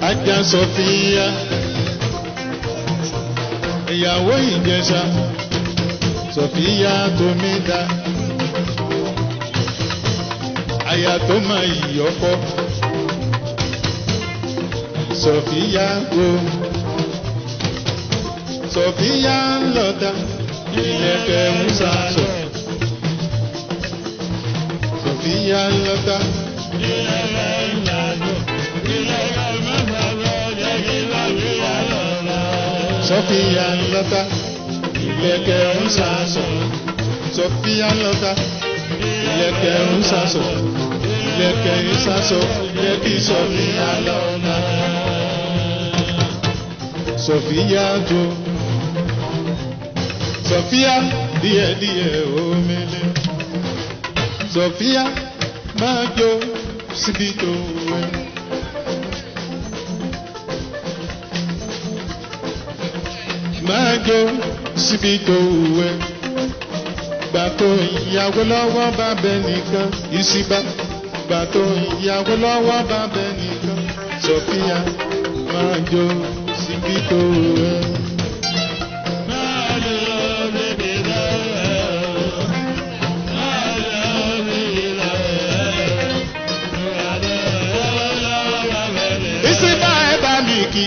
ajá sọfíà ìyàwó ìjẹsà sọfíà tómi dá aya tó máa yọkọ sọfíà go sọfíà lọta ilẹ̀kẹ̀ ń sàṣọ sọfíà lọta. Sọfíà lọta ilẹ̀kẹ̀ ń sàṣọ Sọfíà lọta ilẹ̀kẹ̀ ń sàṣọ ilẹ̀kẹ̀ ń sàṣọ yẹ kí Sọfíà lọta. Sọfíà jó Sọfíà díẹ̀díẹ̀ omele Sọfíà máa jó síbi tó wẹ̀. máa jó síbi tó wẹ̀. Gbà tó ìyàwó lọ́wọ́ bá bẹ nìkan ìsìbá. Gbà tó ìyàwó lọ́wọ́ bá bẹ nìkan Sọfíà máa jó síbi tó wẹ̀. Ìsìbá ẹ bá mi kí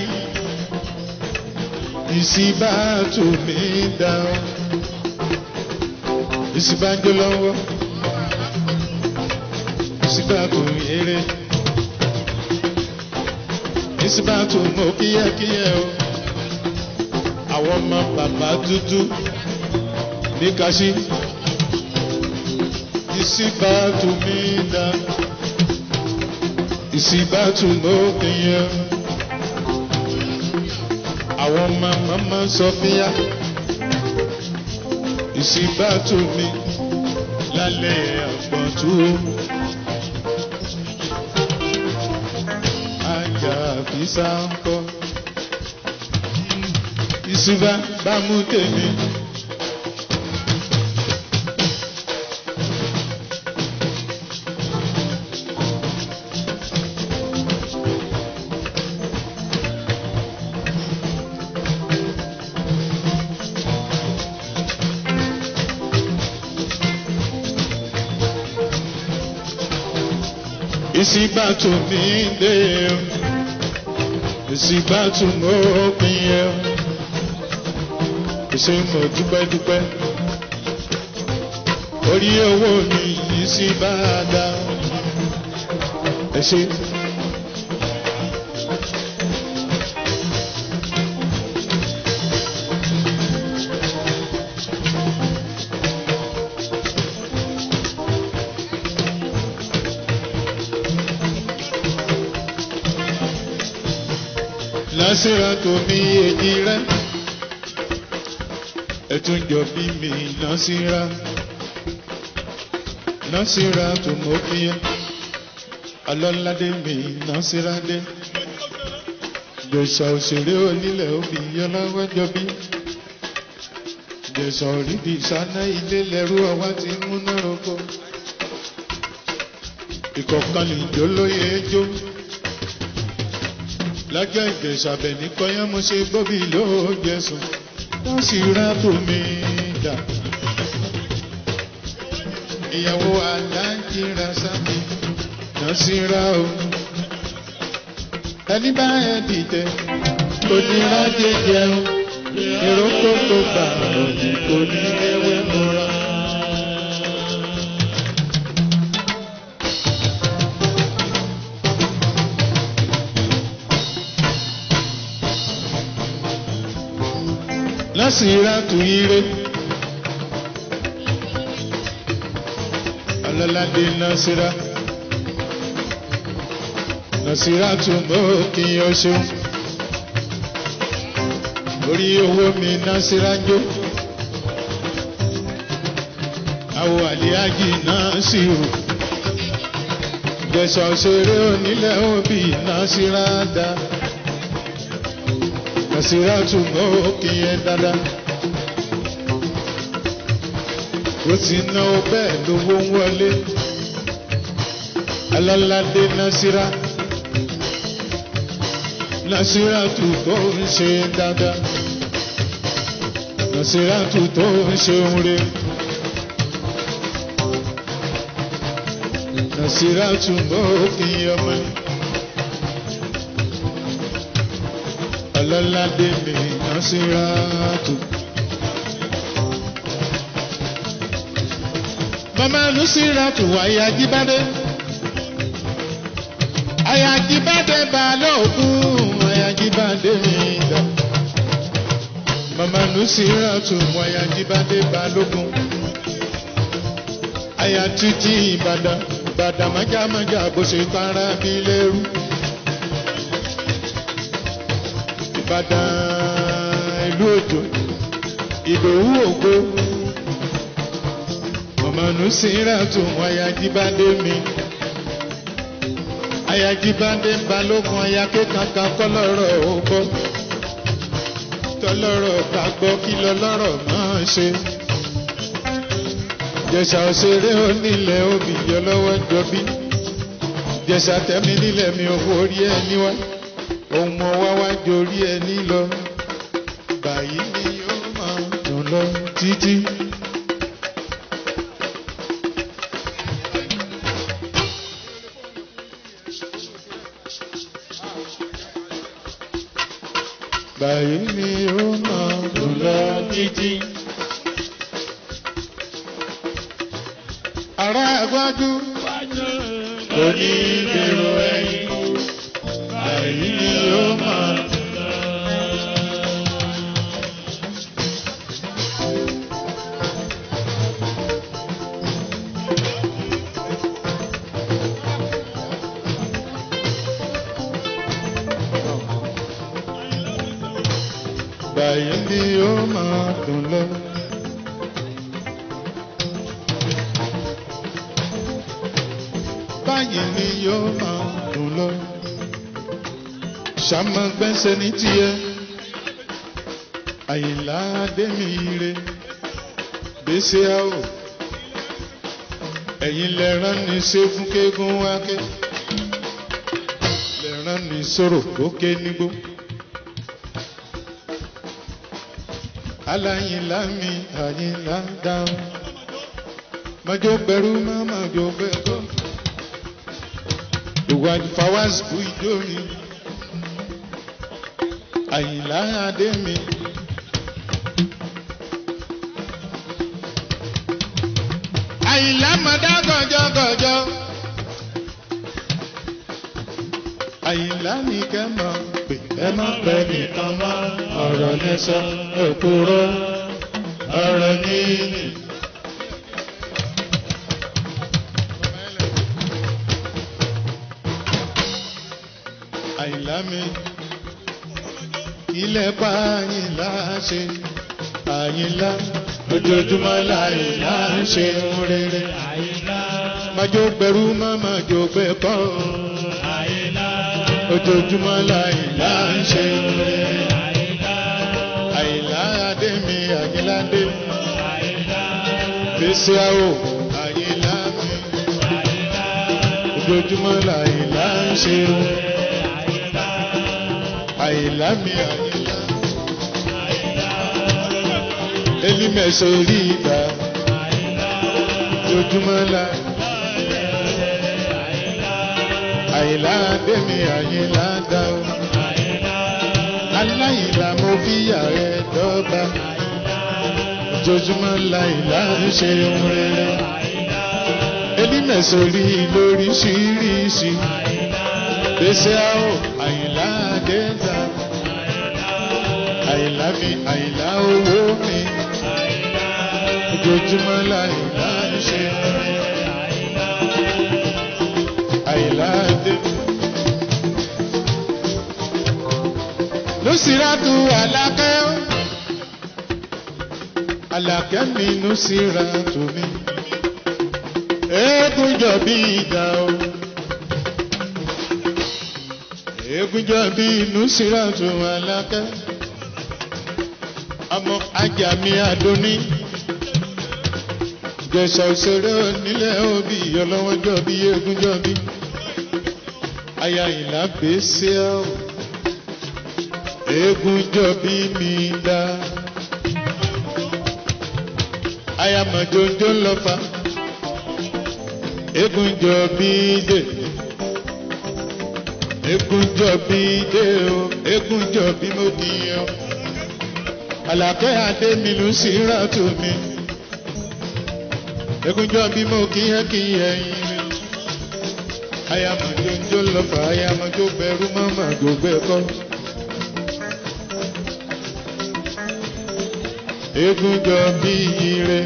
ìsìbá tó mi dá ọ. ìsìbá jó lọ́wọ́ ìsìbá tó yẹrẹ ìsìbá tó mọ kíyẹ́kíyẹ́ o. àwọn ọmọ bàbá dúdú ní kaṣí ìsìbá tó mi dá ìsìbá tó mọ kíyẹ́ o àwọn ọmọ mama sọfíà ìsìbátò mi lálẹ́ àgbọ̀ntú ajá àfisà ń kọ́ ìsìbá bá mú tèmi. ìsìbátò mi dé o ìsìbátò mo pin yẹ o ṣe mo dúpẹ́dúpẹ́ orí owó mi ìsìbá dá ẹ ṣe. lásìrò tó mi èjì rẹ ẹtún jọ bí mi lásìrà lásìrà tó mọ fìyà alọ́ládé mi lásìrà dé jẹ̀sà òṣèré onílẹ̀ òbí yọláwájọ bí jẹ̀sà òrídìí sáná ilé lẹ́rú ọwá ti múná roko ìkọ̀kan lìjó lóye jó lájọ́ ìgbésàbẹ̀ ní kọ́yán mo ṣe gbóbi ló jẹ̀sùn tó sì rà tó mi dà. ìyàwó aláǹjì ra sábì náà sì ra o. ẹni bá ẹ dìtẹ̀ kò ní rájẹ jẹun èrò tó tó gbà òjì kò ní ewé múra. lásìrá tù ire. Ọlọ́ládé Násírá. Násírá tù mọ́ kí n ọṣọ. Orí owó mi Násírá jó. Àwọ̀ àlíájì náà sì rò. Jẹ̀sọ̀ ṣeré onílẹ̀ òbí Násírá dá. Nasiratu mọ́ òkè yẹn dáadáa. Ó ti ná o bẹ́ẹ̀ lówó ń wọlé. Aláládé Nasira. Nasiratu tó ń ṣe dáadáa. Nasiratu tó ń ṣe oore. Nasiratu mọ́ òfin ọmọ. Ọlọ́ládé mi Nasiratu. Mama Nasiratu wáyé Ajíbádé. Ayajibade balógun, ayajibade mi dà. Mama Nusiratu mọ ayajibade balógun. Aya títí Ìbàdàn, Ìbàdàn májámájá bó ṣe kára bí lérú. Ìbàdàn ìlú òjò, Ìdòwú ògbó. Mama Nusiratu mọ ayajibade mi ayajibade balógun ayake kankan kọlọ́rọ̀ ó gbọ́ tọlọ́rọ̀ ká gbọ́ kí lọ́lọ́rọ̀ máa ṣe. jẹ̀sà òṣèré onílẹ̀ obì yọlọ́wọ́ jọbí jẹ̀sà tẹ́mi nílẹ̀ mi ò forí ẹni wá ohun mọ wá wá jorí ẹni lọ báyìí ni yóò máa dùn lọ títí. báyìí ni ó máa dùn lọ títí. ará àgbájú kò ní dèrò ẹ̀yìn báyìí ni ó máa dùn lọ. báyìí ni ó máa dùn lọ. báyìí ni yóò máa dùn lọ. ṣàmọ gbẹ́sẹ̀ ní tiẹ̀ àyìnlá dẹ́mi ire gbèsè àwò ẹ̀yin lẹ́rán ní ṣẹ́gun kéegun wákẹ́ lẹ́rán ní sọ̀rọ̀ òkè nígbó. aláyìnlá mi àyìnlá dáhùn mọjọ bẹ̀rù má mọjọ bẹ̀rù ìwà fawásù ìjọ mi àyìnlá adé mi. àyìnlá mọ̀dá gànjọ́gànjọ́ àyìnlá ní kẹ́ mọ̀ pé ẹ má pẹ́ nìkan mọ́ ọ̀rọ̀ lẹ́sọ̀ òkúrọ́ ọ̀rọ̀ níní. àyìnlá mi ilẹ̀ pa àyìnlá ṣe àyìnlá ojoojúmọ́ láyìnlá ṣe ń rere. májò gbẹrú má májò gbẹ kọ́ ojoojúmọ́ láyìnlá ṣe ń rere. àyìnlá adé mi àyìnládé gbèsè àwò àyìnlá mi ojoojúmọ́ láyìnlá ṣe ń rere àyìnlá mi àyìnlá. Elimẹ̀sọ̀ orí ìgbà lójúmọ́ la. Àyìnlá Adémi àyìnlá dá o. Aláìlá mo fi yàrá dọ́gba. Ojoojúmọ́ la ìlà ń ṣe ohun rere. Elimẹ̀sọ̀ orí lóríṣiríṣi. Gbèsè àwọ̀ àyìnlá Adéta. Àyìnlá mi àyìnlá owó mi ojoojúmọ́ láìlá ń ṣe àìlá dé. Nusiratu Àlàkẹ́ Àlàkẹ́ mi Nusiratu mi eégún jọ bí ìdá o eégún jọ bí Nusiratu Àlàkẹ́ ọmọ ajá mi Adóní jẹ̀sà òṣèré onílẹ̀ òbí ọlọ́wọ́jọ́ bí egúnjọ́ bí aya ìlà gbèsè ọ́ eégún jọ bí mi dá. ayamọ̀jọ́jọ́ ń lọ fa eégún jọ bí dé. eégún jọ bí dé o eégún jọ bí mo kì í yan. àlàkẹ́ adé mi ló sì rà tó mi. eégún jọ bí mo kì í yẹ kì í yẹ yín mi. ayamọ̀jọ́jọ́ ń lọ fa ayamọ̀jọ́ bẹ̀rù mọ́mọ́ gbogbo ẹ̀kọ́. eégún jọ bí ire.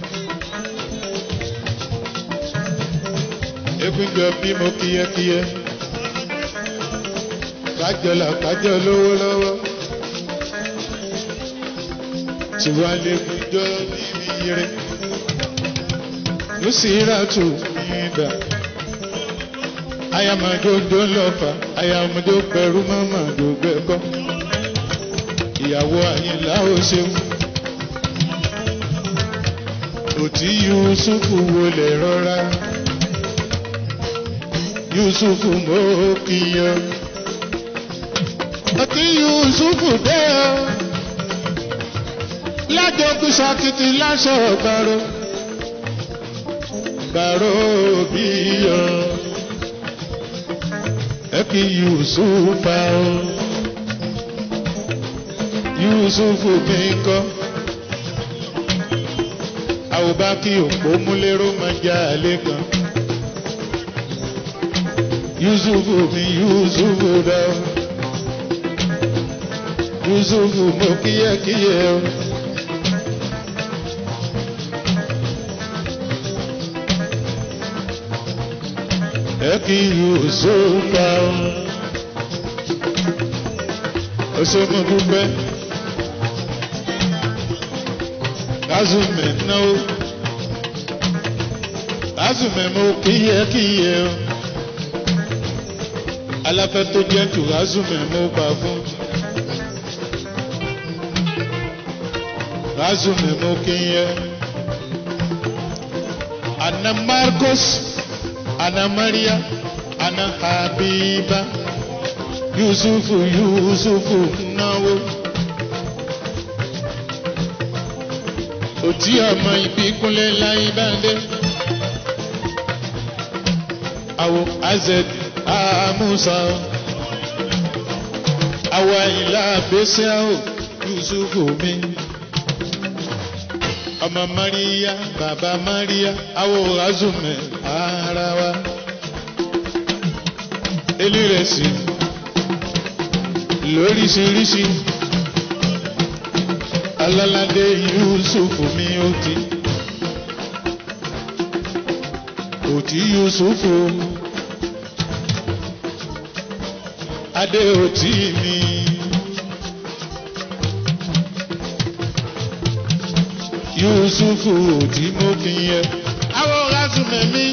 eégún jọ bí mo kíyẹ́kíyẹ́. kájọlá kájọ lówó lọ́wọ́. tiwa lẹ́gùn jọ bí ire. nùsíràtù yìnbà. ayamadodo lọ́fà ayamado pẹ̀rú mọ́mọ́ dògbẹ́kọ́. ìyàwó àyìnlá ó ṣeun òtí yusufu wọlé rọra yusufu mo kíyan òtí yusufu dé o lájọkú sakiti láṣọ gbàrọ gbàrọ bíyan ẹ kí yusufa o yusufu mi kọ́ àwòbá kí òpó múlẹ́rọ́ máa já àlẹ́ kan. Yusufu mi Yusufu dá o. Yusufu mo kíyẹ́kíyẹ́ o. Ẹ kí Yusufa o. Ó ṣe mo dúpẹ́. Azume náà Azume mo kíyẹ kíyẹ o. Aláfẹ́ tó jẹ́ tù Azume mo bá fún. Azume mo kíyẹ. Ana Marcos, Ana Maria, Ana Habiba, Yusufu Yusufu náwó. òtí ọmọ ìbíkúnlẹ̀ láyé báńdé. Àwọ̀ azẹ̀d àmúṣà o. Àwọ̀ àyìnlá àbẹ́sẹ̀ o Yusufu mi. Ọmọ Maria bàbá Maria àwọ̀ azùmẹ̀ ara wa. Elírẹ̀sì lóríṣiríṣi alálàdé yusufu mi ó ti òtí yusufu adé òtí mi yusufu òtí mo fi yẹ àwọn razumẹ mi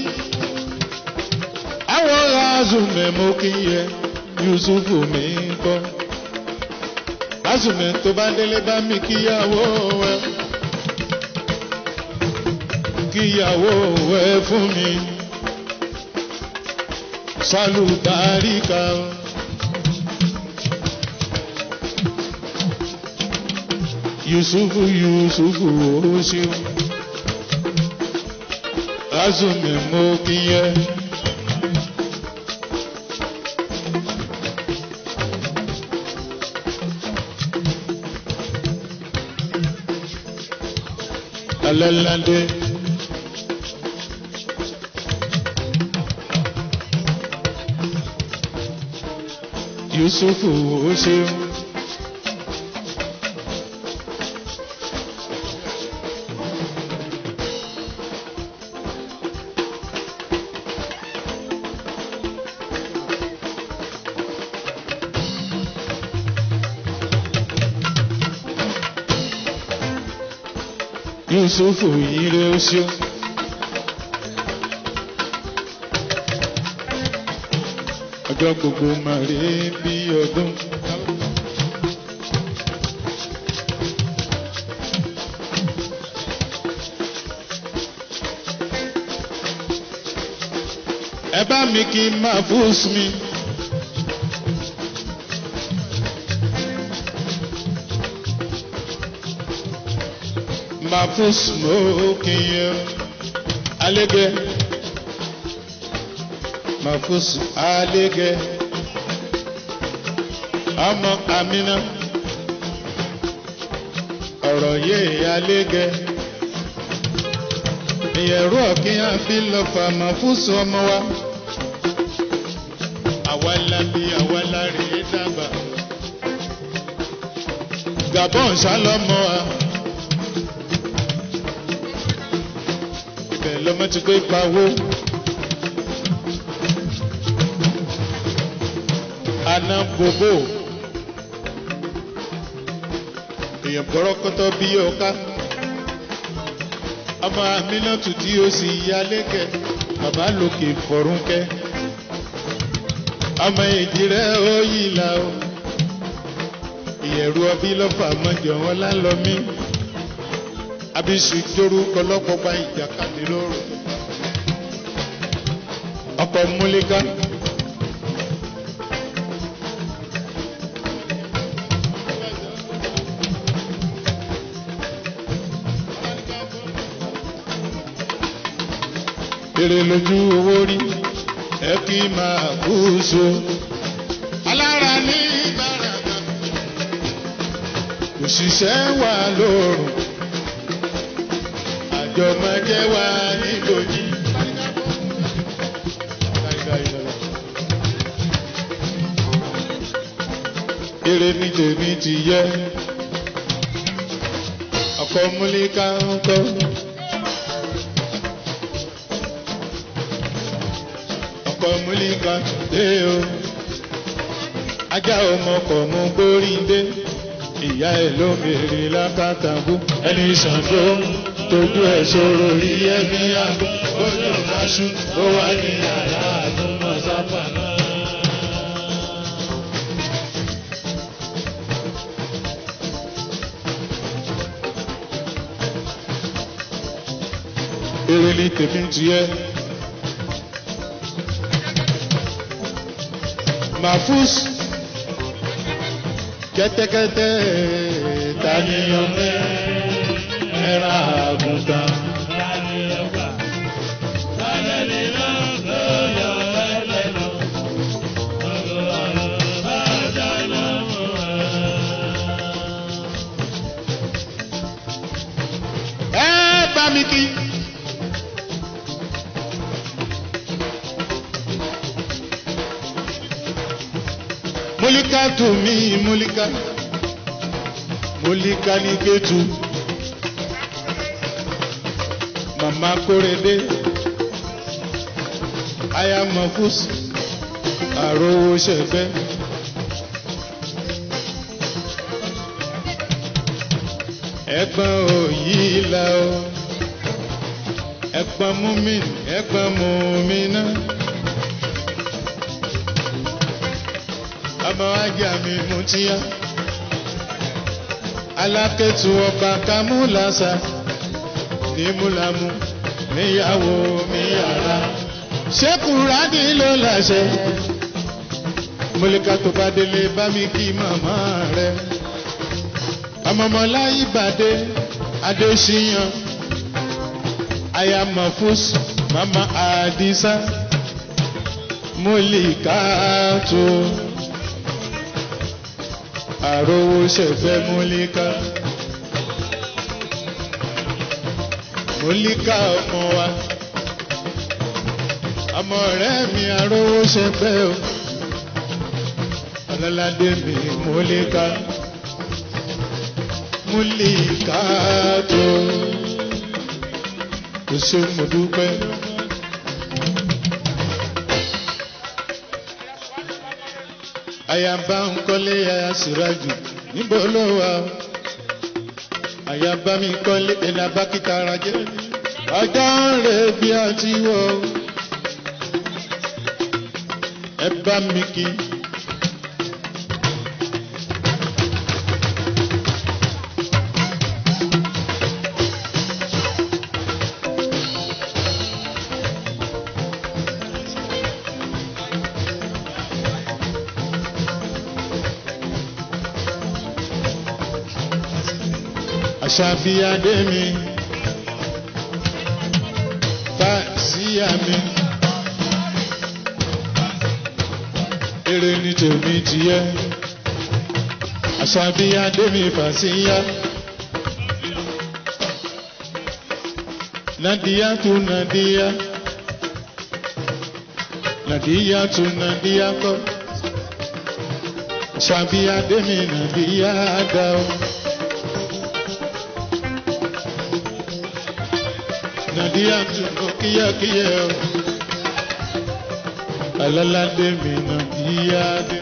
àwọn razumẹ mo kí yẹ yusufu mi kọ lásùmẹ̀ tó bá délé bá mi kíyàwó ẹ kíyàwó ẹ fún mi sálùbáríkà yusufu yusufu ó ṣeun lásùmẹ̀ mo kíyẹ. alálàdé. Yusufu ó ṣeun. Yusufu yìí rẹ̀ ó ṣeun. Ọjọ́ gbogbo máa rí bí ọdún. Ẹ bá mi kí n máa fúùs mi. Mafus Mokinye Alege Mafus Alege Ọmọ Amina ọ̀rọ̀ yéé Alege ìyẹ̀rú ọ̀kíyàn fi lọ fà Mafus ọmọ wa àwa la bí àwa la rè é dàgbà Gabon ṣálọ́mọ́ wa. ibẹ̀ lọ́mọ ti gbé pawó. Àná bòbò. Èèyàn bọ́rọ́kọ́tọ́ bí ọká. Ọmọ Aminatu tí ó sì yá lékẹ̀. Bàbá lòkè fọ̀rúnkẹ́. Ọmọ èjì rẹ̀ ó yí la o. Ìyẹ̀rù ọbí lọ́fà mọ́jọ wọn lálọ́ mí abisu dorúkọ lọ́pọ̀ gba ìjàkadì lóru ọkọ̀ múlíká. èrè lójú owó rí ẹ kí máa kú so. alára ní ìbáraga òṣìṣẹ́ wà lóòrùn àjọmọ̀jẹ́ wa níbojì. Èrè ní tèmi ti yẹ, ọkọ múlíká ń kọ́. Ọkọ múlíká dé o, ajá ọmọkọ̀ mú gbóríndé, ìyá ẹ̀ ló bèrè lákàtàkù, ẹni ṣàǹdó tójú ẹ̀ sọ̀rọ̀ rí ẹ̀mí àgbọ̀ ojú ìdáṣú ó wà ní yàrá àtúmọ̀ sápà náà. Èrè ni tèmi ti yẹ. Mafus kẹ́tẹ́kẹ́tẹ́ tani ọmọ ẹ̀rọ àgùntàn. ẹ bá mi kí. Múlíkà tù mí múlíkà. Múlíkà ní Kétu. Màmá Kórèdé. Aya Mọ̀fús. Àròwò ṣẹ̀fẹ́. Ẹ̀gbọ́n òyì la o. Ẹ̀gbọ́n múmi, ẹ̀gbọ́n múmi náà. Ọmọ ajá mi mú tíyá. Alákẹ́tù ọba Kámúlàsà ní Múlámú níyàwó mi yàrá. Ṣé Kùránì ló láṣẹ? Mọ̀lẹ́ka tó bá délé bá mi kí màmá rẹ̀. Ọmọọmọlá Ìbàdé Adéṣíyàn. Aya Mọ̀fús Mama Àdìsá. Mọ̀lẹ́ka tó àrówó ṣẹ̀fẹ̀ múlíká. múlíká ọmọ wa ọmọ ọ̀rẹ́ mi àrówó ṣẹ̀fẹ̀ o ọlọ́ládé mi múlíká múlíká tó kò ṣe mo dúpẹ́. àyàbá ń kọ́lé aya sùrájù níbo ló wà ó àyàbá mi kọ́lé ẹ̀nà bákítà ara jẹ́ ọjọ́ ń rè bí a ti wọ̀ ó ẹ bá mi kí. àṣàbíyadé mi fàṣíyà mi èrè ní tèmi tìyẹ àṣàbíyadé mi fàṣíyà. Nadia tu Nadia Nadia tu Nadia ko Shabia demi Nadia dao Nadia tu no kia kia Alala demi Nadia de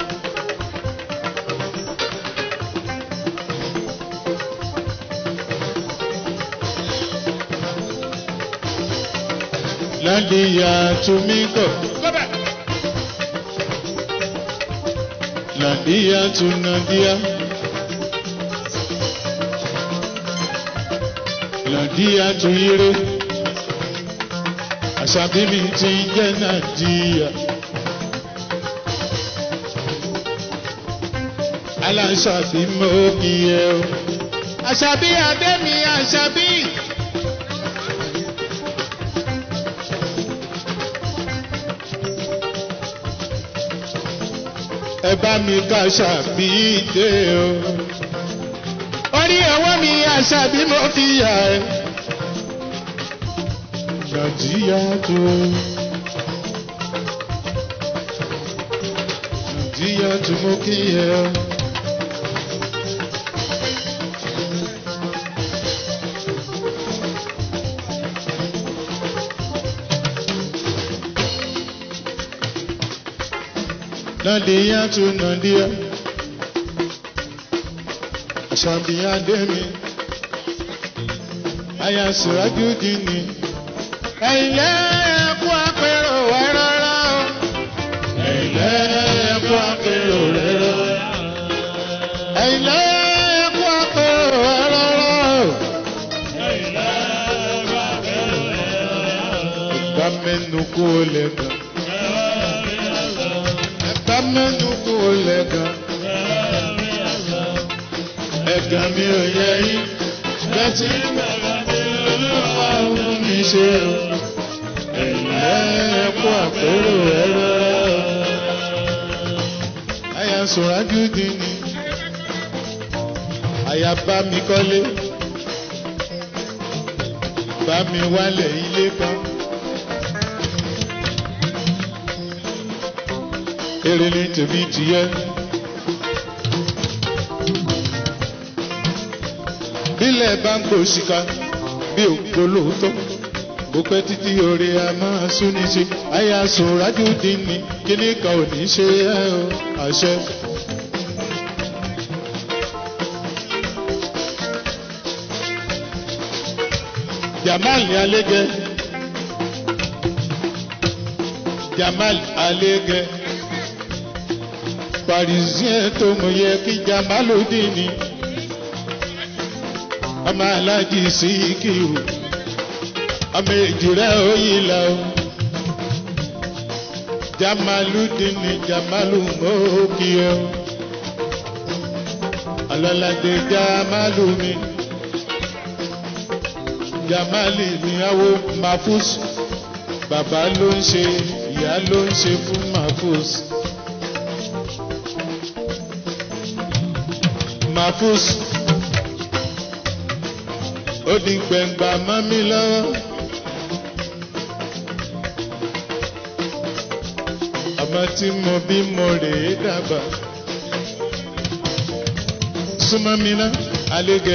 Nadia tu miko Nadia tu Nadia Nadia tu ire Àṣàbí mi ti ń jẹ́ Nadia Aláṣàbí mo kí ẹ o Àṣàbí Adémi Àṣàbí. ẹ bá mi ká ṣàbí dé o. orí ọwọ́ mi àṣàbí mo fi yà ẹ́. nàìjíríà tó. nàìjíríà tó mo kí ẹ. Nadia tu Nadia Ashabia Demi Aya Siraju Dini Ẹ̀lẹ́ ẹ̀kú àpérò ẹ̀ rárá o. Ẹ̀lẹ́ ẹ̀kú àpérò ẹ̀ rárá. Ẹ̀lẹ́ ẹ̀kú àpérò ẹ̀ rárá o. Ìgbà mẹ́nu kú ó lè gbà ẹ̀ka mẹ́nu kú lẹ́gàn. Ẹ̀gàn mi ò yẹ yín, bẹ́tí olúwa fún mi ṣe o. Ẹ̀lẹ́ ẹ̀kú àpérò ẹ̀rọ. Àyà sòrájú dín ní. Àyà bá mi kọ́lé. Bá mi wálẹ̀ ilé kan. èrè ní tèmi tìyẹ. bílẹ̀ bá ń gbòòsìkà bí ògbó lóòótọ́ bó pẹ́ títí orí a máa súnni sí àyà sùn rájú dín ní kíní kan ò ní ṣe é o àṣẹ. Jamal Alege Jamal Alege parisien tó mọ yẹ kí jamaludin ni ọmọ alájí síkìrù ọmọ èjìrẹ òyìnlá o jamaludin ni jamalu mọ́ọ́kìyẹ o ọlọ́ládé jamalu mi jamali mi awo mafus bàbá ló ń ṣe ìyá ló ń ṣe fún mafus. Mafus ó di gbẹ̀ngbà mọ́ mi lọ́wọ́. Ọmọ tí mo bí mo rèé dàgbà. Súnmọ́ mi ná, alégẹ.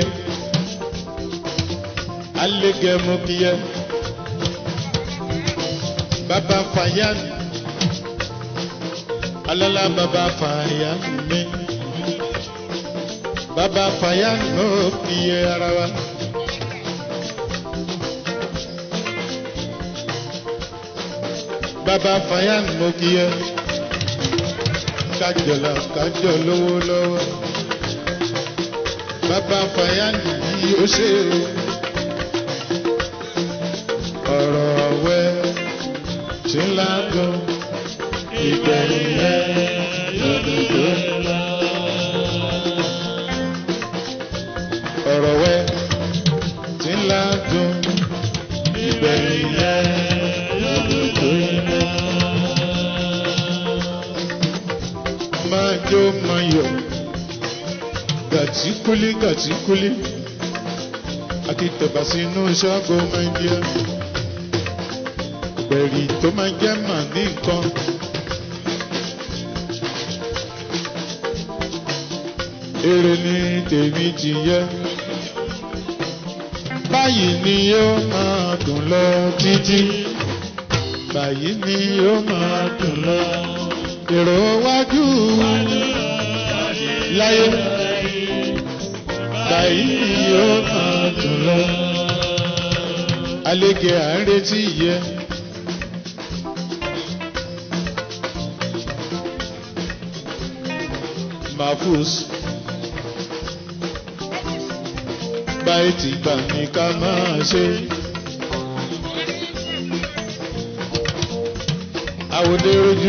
Alégẹ mo kí yẹ. Bàbá Fàyán. Alálà bàbá Fàyán mi bàbá Fàyán ló fi ara wa. bàbá Fàyán mo kí ẹ kájọlá kájọ lówó lọ́wọ́ bàbá Fàyán yìí ó ṣe o ọ̀rọ̀ wẹ́ ṣe ń lágọ̀ ìgbẹ̀yìn ẹ̀ lọ́dún tó ń lọ. ọ̀rọ̀ wẹ́ ló máa yọ gàtíkúlí gàtíkúlí akitẹ̀bà sínú ṣọ́ọ̀bù mẹ́ndíà gbẹ̀rì tó máa jẹ́ mà ní nǹkan. èrè ni tèmi ti yẹ báyìí ni yóò máa dùn lọ títí báyìí ni yóò máa dùn lọ èrò wájú láyé báyìí ni yóò máa dùn lọ àlejò à ń retí yẹ. Mafus báyìí ti gbà ní ká máa ṣe. Àwòdé rojú.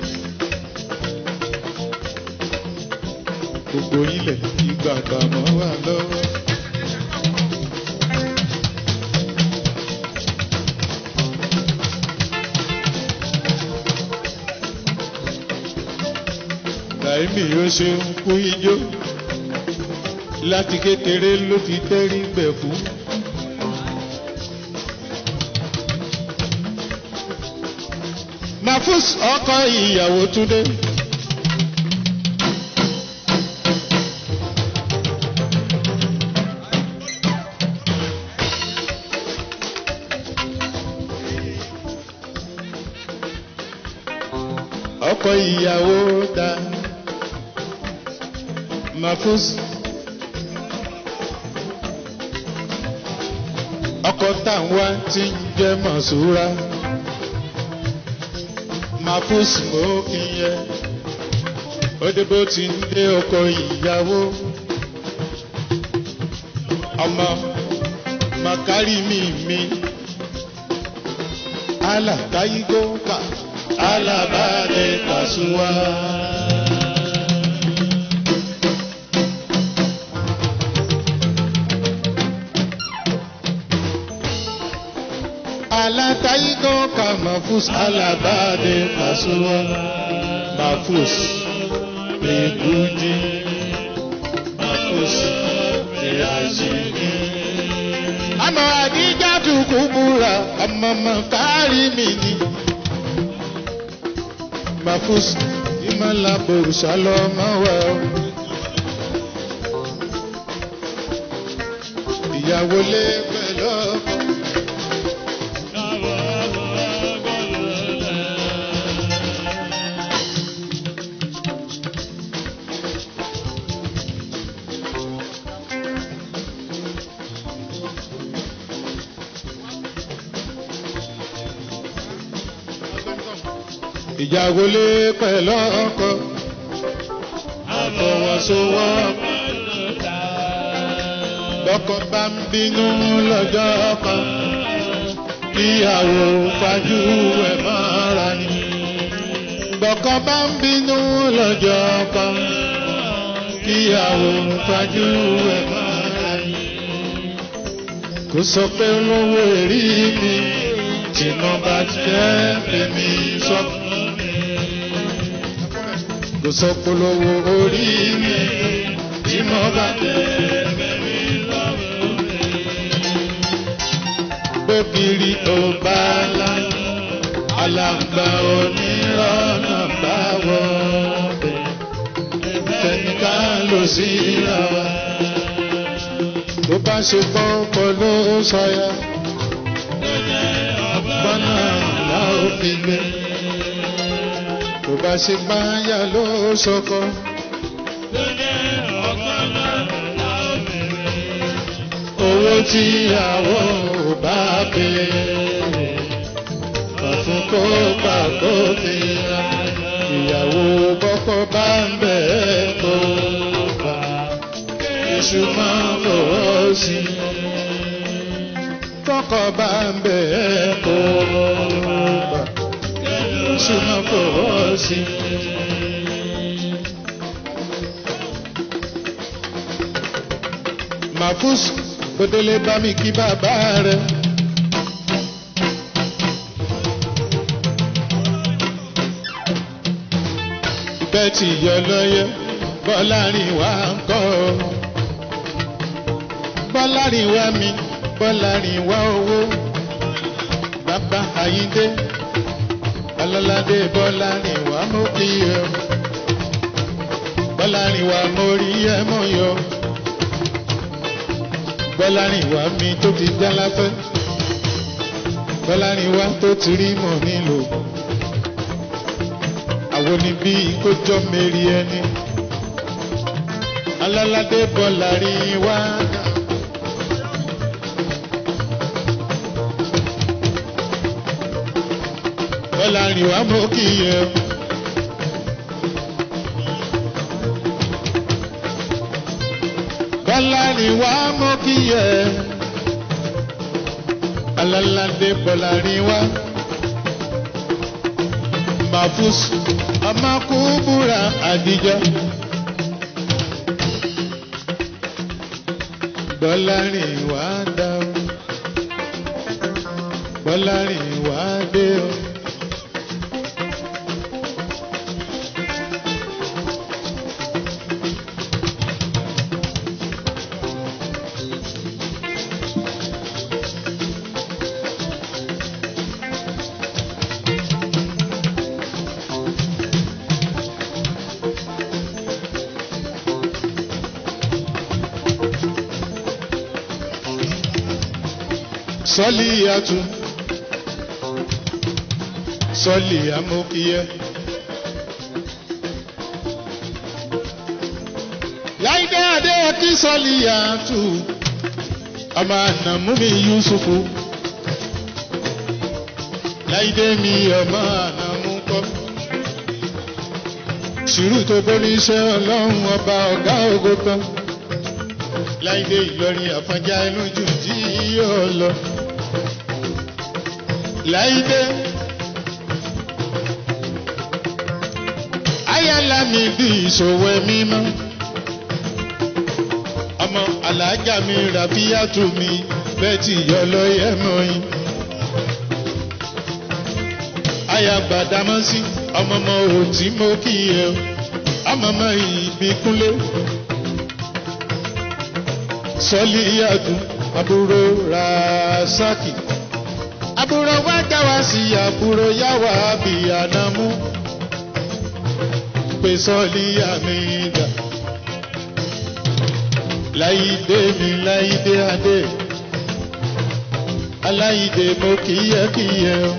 Gbogbo ilẹ̀ ìgbà àgbàmọ́ wà lọ́wọ́. Láìmí ó ṣe ń kú ijó láti kékeré ló ti tẹ́rí gbẹ̀ fún. Mafus ọkọ ìyàwó Túndé. ọkọ ìyàwó dá Mafus. ọkọ táwọn ti ń jẹ́ mọ̀súra Mafus mọ́ ìyẹ òdìbò ti ń dé ọkọ ìyàwó ọmọ makari mi mi alatayigo ka alabade kasuwa. alatayigo ka mafus alabade kasuwa mafus peguji mafus peazigi. àmọ́ àdíjà tukú búra ọmọ mọ̀kárì mi ni mafus ìmọ̀lá borùsà lọ́mọ wẹ̀ ọ́. ìyàwó lé pẹ̀lú ọkọ. ìjàgolé pẹ̀lú ọkọ àfọwọ́sowọ́pọ̀ bọ́kọ bá ń bínú lọ́jọ́ kan kíyàwó fajú ẹ̀ mọ́ra ni bọ́kọ bá ń bínú lọ́jọ́ kan kíyàwó fajú ẹ̀ mọ́ra ni kò sọ pé olówó èrí mi tìǹbà bá jẹ́ èmi sọ fún mi kò sọ polówó orí mi tí mo bá jẹ́ èmi lọ́wọ́ mi. Bókiri ò bá lá alàgbà onírọ̀nà bá wọ bẹ̀ fẹ̀míkà ló sí ra wa. Tó bá ṣe pọ́npọ́ ló sọ̀yà bọ́nà la ó fi gbé. Tó bá ṣe báyà ló sọkọ. Owó tí ìyàwó ò bá béèrè. Ọ̀fun kó gbà kó fi ra. Ìyàwó bọ́kọ́ bá ń bẹ̀ ẹ́ kó gbà. Iṣu máa ń fọwọ́ sí i tọkọ bá ń bẹ ẹ kó bá súnmọ́ kó o sí. Màfús gbẹdẹlẹ bá mi kí bàbá rẹ. bẹ́ẹ̀ tí yọ lọ́yẹ bọ́lárin wá ń kọ́ ọ. bọ́lárin wá mi bọ́lárin wá owó bàbá àyíndé ọlọ́ládé bọ́lárin wá mú kí ẹ bọ́lárin wá mo rí ẹ mọ́ yọ bọ́lárin wá mi tó ti já láfẹ́ bọ́lárin wá tó ti rí mọ̀ nílò àwọn ni bí kójọ mẹ́rí ẹni aláládé bọ́lárin wá. bọ́lárin wá mọ́ kí yẹ. bọ́lárin wá mọ́ kí yẹ. aláládé bọ́lárin wá. mafus amakubura adija. bọ́lárin wá dá o. bọ́lárin wá dé o. sọ́lì àtún sọ́lì amókíyẹ́. láìdé adéyẹkí sọ́lì àtún ọmọ ànàmúmi yusufu láìdé mi ọmọ ànàmú kọ́ sùúrù tó borí iṣẹ́ ọlọ́run ọba ọ̀gá ògo tán láìdé ìlọrin àfọ̀njá ẹnu jù tí yóò lọ láìdé. ayala mi bí ìṣòwò mímọ́. ọmọ alájà mi ràbíyàtú mi bẹ́ẹ̀ tí yọ lọ́yẹ̀ mọ́yìn. aya gbàdámọ́sí ọmọ ọmọ òtí mo kí ẹ o ọmọ ọmọ ìbíkúnlé. sọ́lí yàtú àbúrò rasaki àbúrò wá já wá sí àbúrò yá wá bí ànámú pé sọ́ọ̀lì àmì ìdá láìdé mi láìdé adé aláìdé mo kíyẹ kíyẹ o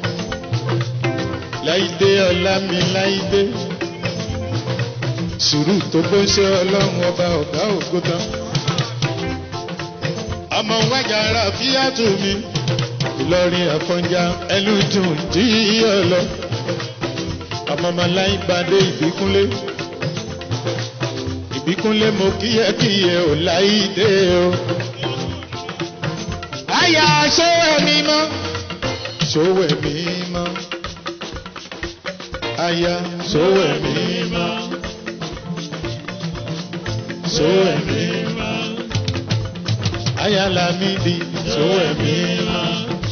láìdé ọlá mi láìdé sùúrù tó bó ṣe ọlọ́run ọba ọ̀gá ògo tán ọmọ wájà ara fíyàtò mi ìlọrin àfọ̀njá ẹlùdùn tí yíyọ lọ ọmọọmọláyìn gbadé ìbíkúnlé ìbíkúnlé mo kíyẹkíyẹ ò láìdé o. àyà sówẹ̀ mímọ́ sówẹ̀ mímọ́ àyà sówẹ̀ mímọ́ sówẹ̀ mímọ́ àyà làmídì sówẹ̀ mímọ́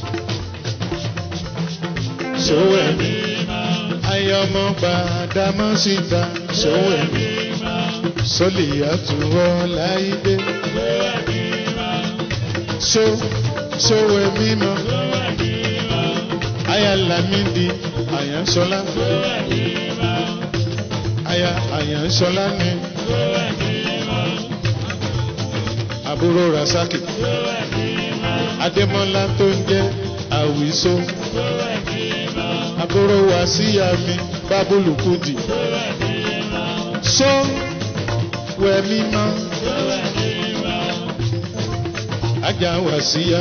ṣòwò ẹ̀mí. Ayọ̀mọ̀ gbàdámọ́ síta ṣòwò ẹ̀mí. Sọ́lì àtúwọ̀ láìdé. Ṣó ṣòwò ẹ̀mí mọ́. Aya Lamidi Àyànṣọlá. Aya Àyànṣọlá ni. Àbúrò Rasaki. Adémọ́lá tó ń jẹ́ Àwìsó àbúrò wá sí àmì bábùlù kùdì. sọ wẹ̀ mímọ́. ajá wá sí ya.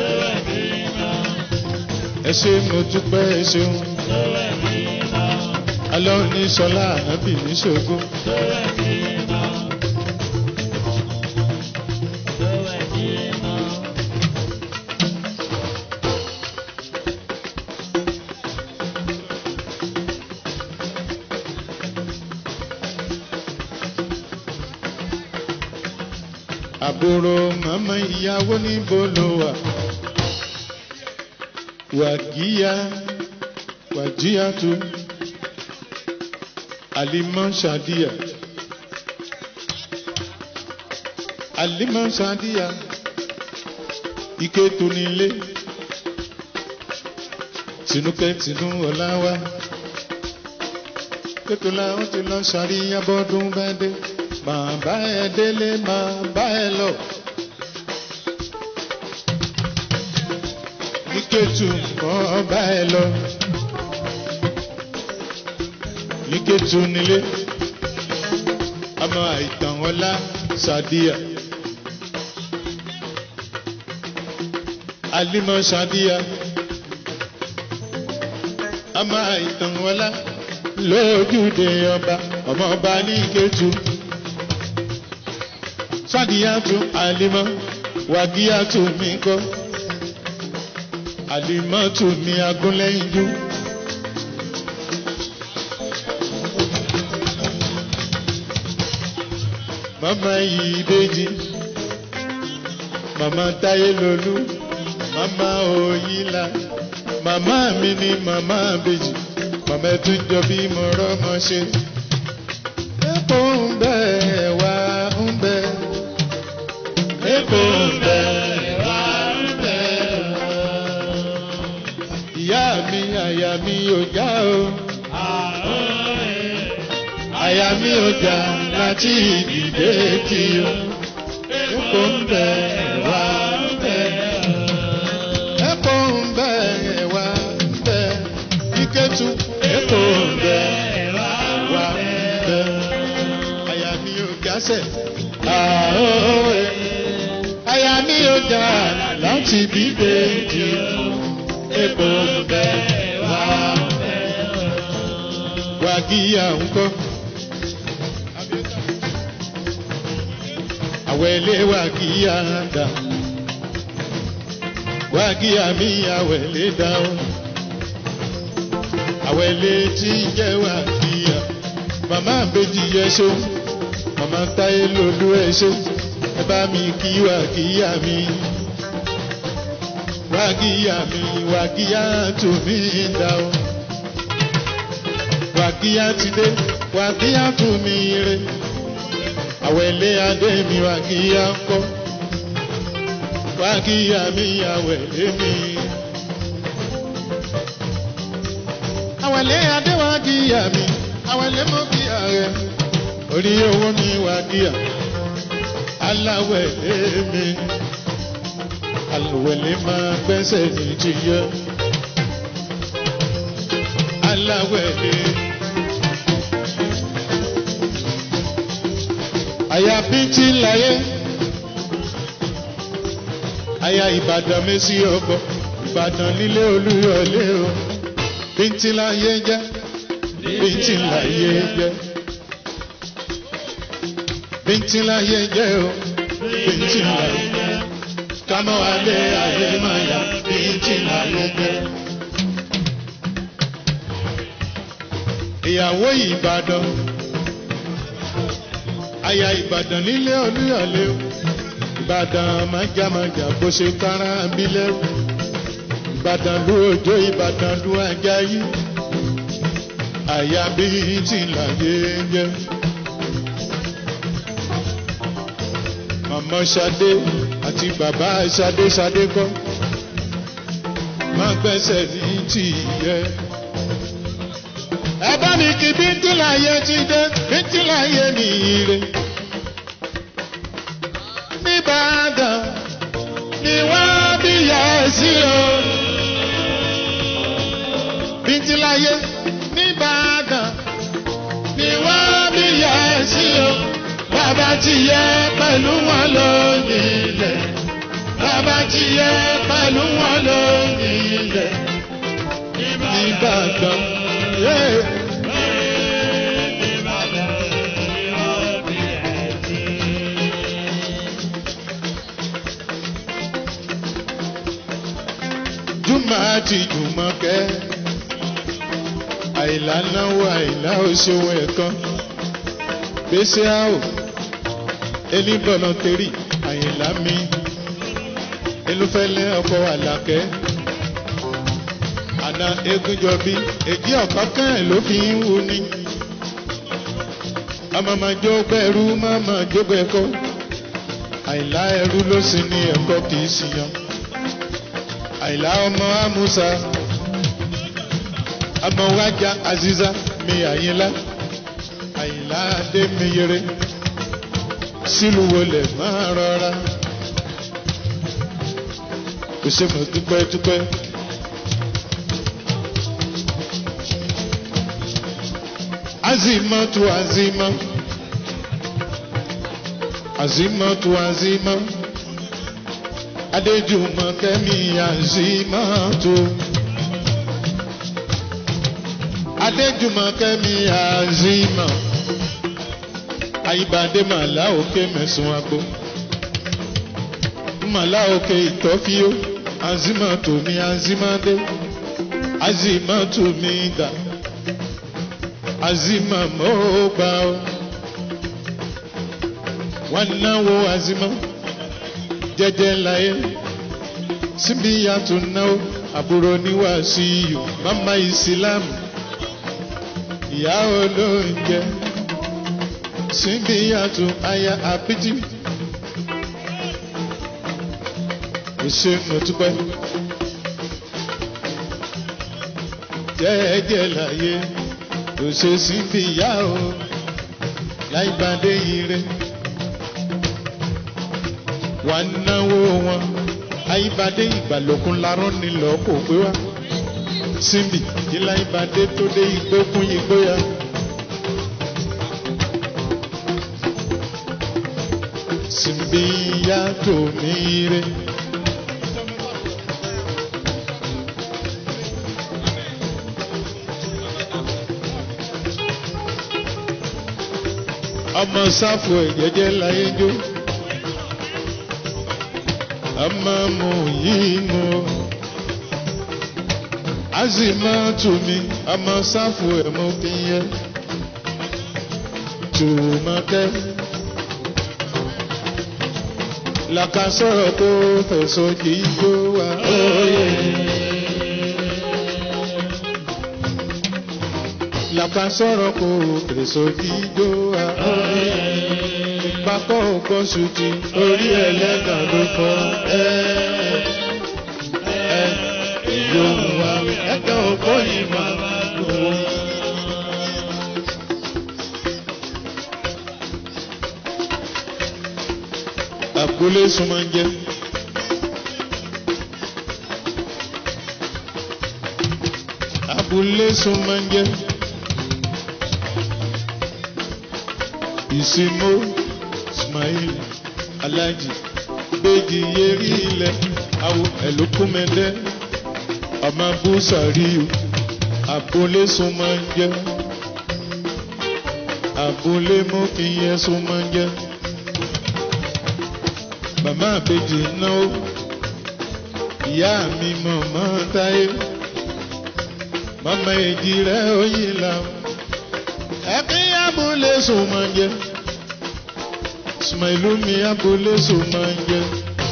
ẹ ṣe mo dúpẹ́ ẹ ṣeun. alọ́ ní sọlá ànábì ní ṣògùn. àbúrò màmá ìyàwó níbo ló wà wàgíyà wàjíyàtú alimọ sadiya alimọ sadiya ike tunile tinúkẹ tinú ọláwá kékeré ó ti lọ sàríyá bọdún bẹ́ẹ̀ dé máa bá ẹ délé máa bá ẹ lọ. Niketu kọ́ bá ẹ lọ. Niketu nílé. Ọmọ àìtàn ọlá Sadiya. Alimọ Sadiya. Ọmọ àìtàn ọlá lójúde ọba. Ọmọ ọba ní Niketu. Sadiya tún Alimọ. Wàgíyà tún mi kọ́ àlìmọ́tò ní agúnlẹ́yìnjú. Màmá yìí déjì, màmá táyé lolú, màmá òyìnlá, màmá mi ni màmá bèjì, màmá tún jọ bí mo rọ́mọ ṣe. Epo ń bẹ wá ń bẹ, epo ń bẹ wá ń bẹ ìyá mi àyà mi ò já o. àyà mi ò já láti ìdílé tí o. epo ń bẹ wá ń bẹ. epo ń bẹ wá ń bẹ. iketu epo ń bẹ wá ń bẹ. àyà mi ò jásẹ̀. àyà mi ò já láti ìdílé tí o epo bẹ wá wàgíyà ńkọ́. àwẹ̀lé wàgíyà dà wàgíyà mi àwẹ̀lé dà ó. àwẹ̀lé tí ń jẹ́ wàgíyà màmá àbèjì yẹ ṣó màmá táyé lolú ẹ ṣó ẹ bá mi kí wàgíyà mi wàgíyà mi wàgíyà tó mi dá o. wàgíyà ti dé wàgíyà tó mi re. àwẹ̀lé adé mi wàgíyà ń kọ́. wàgíyà mi àwẹ̀lé mi. àwẹ̀lé adé wàgíyà mi àwẹ̀lé mọ́ kí ààrẹ. orí owó mi wàgíyà aláwẹ̀lé mi aláwẹ̀lẹ̀ máa gbẹ́sẹ̀ ní ti yẹ. aláwẹ̀lẹ̀. àyà bíntì láyé. àyà ìbàdàn mẹ́sì ọgbọ ìbàdàn nílé olúyọlé o. bíntì láyé jẹ́ bíntì láyé jẹ́. bíntì láyé jẹ́ o bíntì láyé jẹ́ kama wale ayé maya bíntì láyé jẹ. ìyàwó ìbàdàn aya ìbàdàn nílé olúyọ̀lé o ìbàdàn májàmájà bó ṣe kára bílẹ̀ o ìbàdàn ló òjò ìbàdàn ló ajayi àyà bíntì láyé jẹ. màmá Ṣadé àti bàbá Ṣadé Ṣadé kọ́ máa gbẹ́sẹ̀ ní tìyẹ. ẹ bá mi kí bíntíláyé ti dé bíntíláyé ní ire. nìbàdàn ni wọ́n bí yẹ sí o. bíntíláyé nìbàdàn ni wọ́n bí yẹ sí o bàbá ti yẹ pẹ̀lú wọn lónìí ilẹ̀. bàbá ti yẹ pẹ̀lú wọn lónìí ilẹ̀. Ìbàdàn. Yeah. Júmọ̀ àti Jùmọ̀kẹ́. Àìlá náwó àìlá òṣòwò ẹ̀kan. Gbèsè àwò ẹni bọ̀lọ̀ntẹ́rì àyìnlá mi elúfẹ́lẹ́ ọkọ̀ àlàkẹ́ àná egúnjọbí èjì ọ̀kọ́kẹ́ ló fi ń wu ni amamajó gbẹrú mamajó gbẹkọ àìlá ẹrú ló sì ní ẹ̀kọ́ kì í ṣìyàn àìlá ọmọ amúsà amọ̀wájà aziza mi àyínlá àyínlá adé mi yẹrẹ sílùú wọlé máa rọra kò ṣe mọ̀ dúpẹ́ dúpẹ́. azima tu azima azima tu azima adéjùmọ̀ kẹ́mi azima tu adéjùmọ̀ kẹ́mi azima ayíbadé màlá òkè mẹ̀sùn àgbo màlá òkè ìtọ́fíó azima tu mi azima dé azima tu mi dà azima mo gbà ó wọn náwó azima jẹjẹ láyé síbi yàtọ̀ náwó àbúrò níwàásù iyù mama ìsìlámù ìyá olóúnjẹ síbi yàtọ̀ aya àpìtì ìṣe mọ̀túpẹ́ jẹ́jẹ́ láyé kò ṣe síbi ìyá o láì bá dé ire wà náwó wọn àyíbadé ìgbàlókun larọ́ nílò kò pé wá síbi ìlà ìbàdé tó dé ìgbókun ìgbóya. síbi ìyá tó ní ire. ọmọ sáfù ẹ̀jẹ̀jẹ̀ láyé jó ọmọ mu yìí mu azima tumi ọmọ sáfù ẹ̀mú kíyẹ tùmọ̀kẹ́ làkà sọ̀rọ̀ tó fẹ̀sọ̀ kì í jó wa óye. làkà sọ̀rọ̀ kó fẹ̀sọ̀ kì í jó wa óye. Bákọ́ òkọ́ sùtì orí ẹlẹ́gàn ló fọ́ ẹ́ ẹ́ ìyóò wa ẹ̀ka òkọ́ yìí máa lò ó. Àgbólé súnmọ́ ń jẹ́. Abúlé súnmọ́ ń jẹ́. Ìsinmó Ismail Alájì Béjì Yérí ilẹ̀ Awo Ẹ̀lókùnmẹ́dẹ́ ọmọ Búsàríù Abúlé súnmọ́ ń jẹ́. Abúlé mú kí yẹ súnmọ́ ń jẹ́ màmá àbèjì náwó ìyá mi mọ̀mọ́ táyé màmá èjì rẹ̀ oyin là ẹ̀mí abúlé sùn máa ń jẹ sùmọ̀ìlú mi abúlé sùn máa ń jẹ.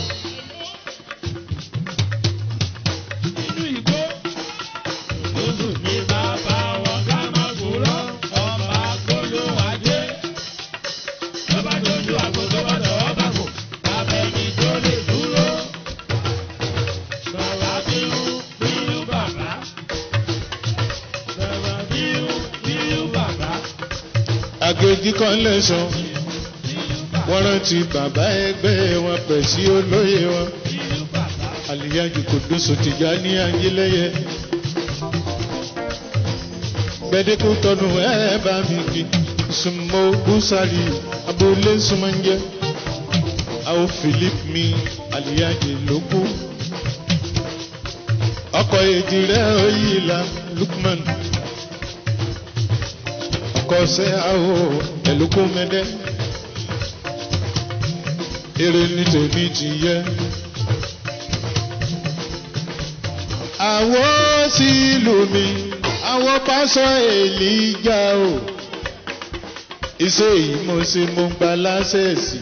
Inú ìgbó, oṣù mi bàbá wọn ká má gbòòrò, ọmọ agbolo ajé. Lọ́ba dojú àgbo tó bá dọ̀wọ́ bàgò, abẹ́ni tó lè dúró. Bàbá bíú bíú bàbá. Bàbá bíú bíú bàbá. àgèjì kan lẹ́sàn wọ́n rántí bàbá ẹgbẹ́ wọn pẹ̀ sí olóyè wọn Bíú bàbá. àlìyájú kò dóso tìjà ní ajílẹ́yẹ. gbẹdẹkù tọnu ẹ bá mi kí sùnmọ́ búsàrí abúlé súnmọ́njẹ́ àwọn philip mi àlìyájú ló kú. ọkọ̀ èjì rẹ̀ oyìnlá lukman ọkọ̀ ṣẹ́ àwọ̀ ẹ̀lúkú mẹ́dẹ́ èrè ní tèmi ti yẹ. àwọn sí ìlú mi àwọn pásọ èlìjà o iṣẹ́ yìí mo ṣe mo gba lásẹ̀sì.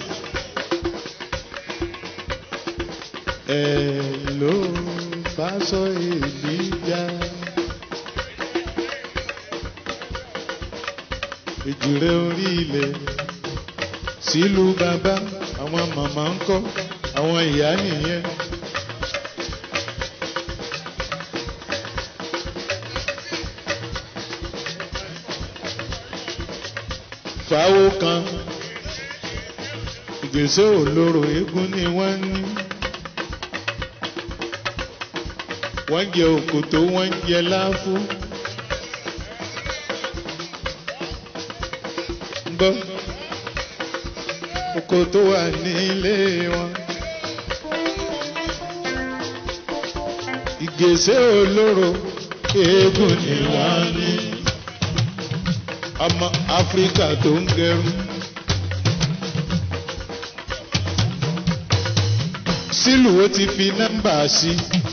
ẹ ló pásọ èlìjà. èjìrẹ́ orí ilẹ̀ sílùú bàbá àwọn màmá ń kọ́ àwọn ìyá nìyẹn. fàáwó kan ìgbésẹ̀ olóró eégún ni wọ́n ní. wọ́n jẹ òkòtó wọ́n jẹ láfú. gbọ́ òkòtó wà nílé wọn. ìgbésẹ̀ olóró eégún ni wọ́n ní. ọmọ áfíríkà tó ń gẹrun. sílùú ó ti fi nọ́mbà sí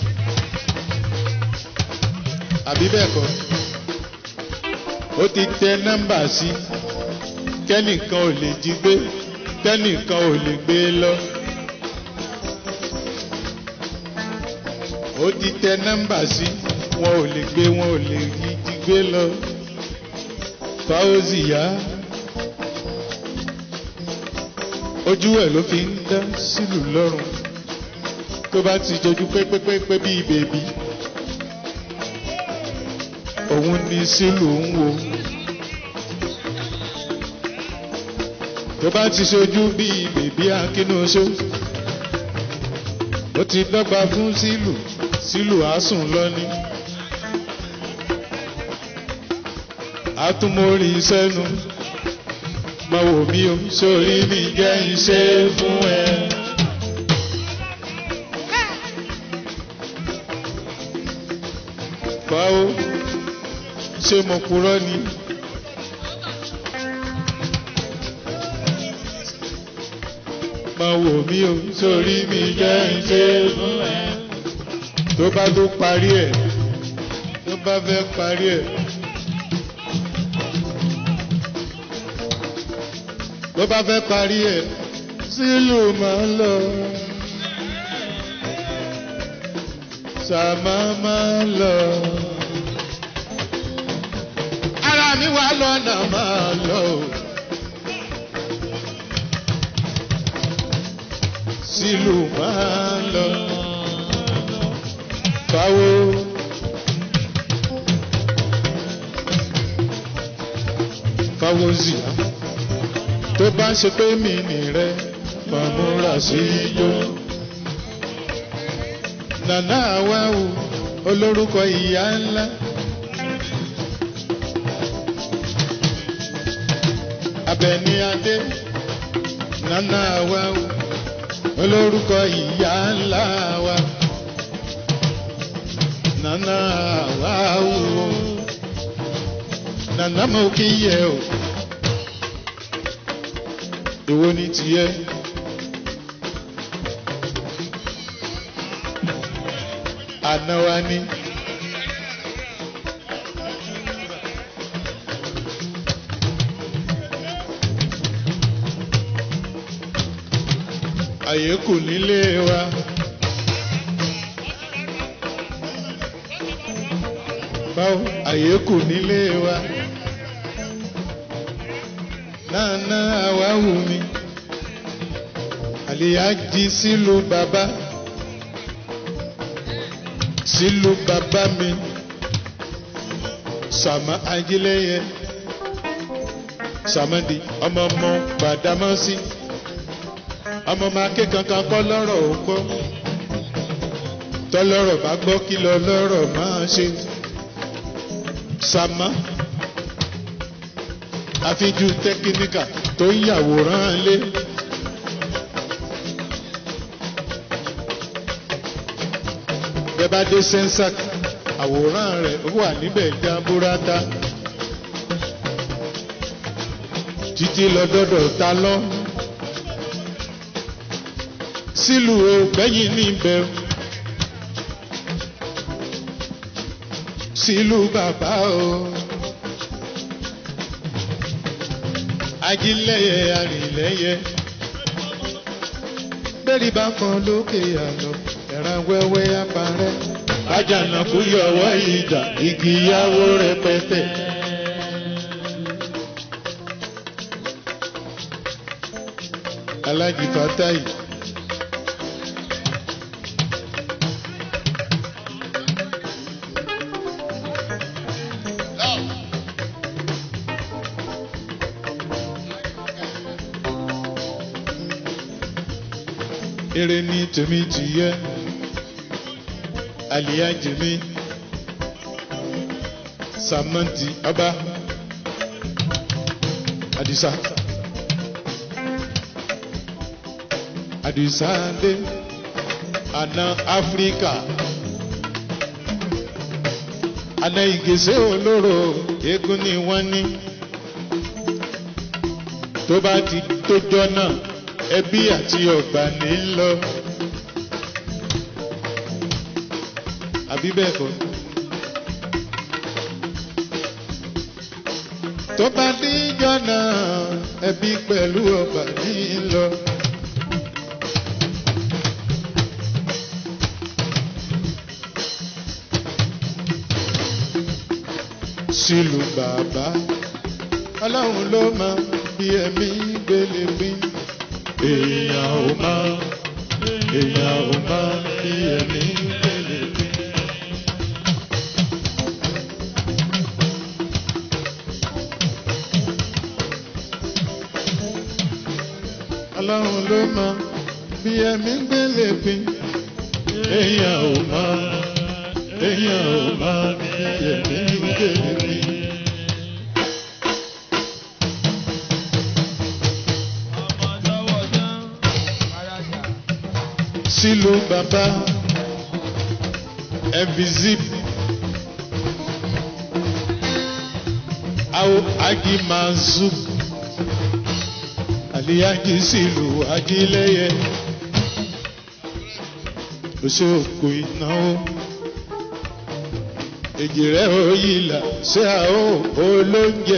àbí bẹ́ẹ̀ kọ́ ó ti tẹ nọ́mbà sí kẹ́nìkan ò lè jí gbé kẹ́nìkan ò lè gbé lọ. ó ti tẹ nọ́mbà sí wọn ò lè gbé wọn ò lè jí gbé lọ. fáwọ́sì yá ojú ẹ̀ ló fi ń dá sílùú lọ́rùn tó bá ti jojú pépépépé bíi bèbí òun ni sílùú ń wo tó bá ti ṣojú bíi bèbí akínúṣó ó ti dọ́gba fún sílùú sílùú àásùn lọ́ní àtúmórí sẹ́nu máa wò mí o sórí mi jẹ́ iṣẹ́ fún ẹ. báwo ṣé mo purọ́ ni. máa wò mí o sórí mi jẹ́ iṣẹ́ fún ẹ. tó bá tó parí ẹ̀ tó bá fẹ́ parí ẹ̀. tó bá fẹ́ parí ẹ̀ sílùú máa ń lọ. sàmá máa ń lọ. ara mi wà lọ́nà máa lọ. sílùú máa ń lọ. Báwo. Báwo zìyà tó bá ṣe pé mi nìrẹ máa múra sí ijó. Nàná àwáwù olórúkọ ìyá ńlá. Abẹni Adé Nana àwáwù olórúkọ ìyá ńlá wa. Nana àwáwù Nana mo kí yẹ o. Èwo ni tiẹ̀? Àná wa ni. Àyè kù nílé wa. Báwo àyè kù nílé wa? Nana àwa wù mí. Àlìyá jí sílùú bàbá. Sílùú bàbá mi. Sàmà ajílẹ̀yẹ. Sàmàdì ọmọ ọmọ Gbàdámọ́sí. Ọmọ máa ké kankan kọ́ lọ́rọ̀ ò gbọ́. Tọ́lọ́rọ̀ bá gbọ́ kí lọ lọ́rọ̀ máa ṣe. Sàmà àfijú tẹkíníkà tó ń yàwòrán lé. Bẹ́ẹ̀ bá dé sẹ́ńsàk àwòrán rẹ̀ ó wà níbẹ̀ jábúrátá. Títí lọ́dọ́dọ̀ ta lọ. Sílùú o gbẹ̀yìn níbẹ̀. Sílùú bàbá o. ajílẹ̀yẹ arìnlẹ́yẹ. Bẹ́ẹ̀ni bá kan lókè àná, ẹ̀ràn wẹ́wẹ́ aparẹ́. Bájànà kú yọ̀wọ́ ìjà, igi yáwó rẹpẹtẹ. alájì fatai. èrè ní tèmi tìyẹ àlìyájì mi sàmọ́ǹtì ọba àdìsá àdìsá dé àná áfíríkà àná ìgèsè olóró eégún ni wọ́n ní tó bá ti tójọ́ náà ẹbí àti ọgbà ní lọ. àbí bẹ́ẹ̀ kọ́. tó bá díjọ́ náà ẹbí pẹ̀lú ọgbà ní lọ. sílùú bàbá ọlọ́run ló mọ bí ẹ̀mí gbélé pín èèyàn ò mọ èèyàn ò mọ bí ẹ̀mí gbélé pín. ọlọ́run ló mọ bí ẹ̀mí gbélé pín èèyàn ò mọ èèyàn ò mọ bí ẹ̀mí gbélé pín. sílùú bàbá ẹ̀bìzip àwọn agimazuk àlìyájí sílùú ajílẹ̀yẹ oṣooku ìnáwó èjìrẹ́ òyìnlá ṣé àó olóúnjẹ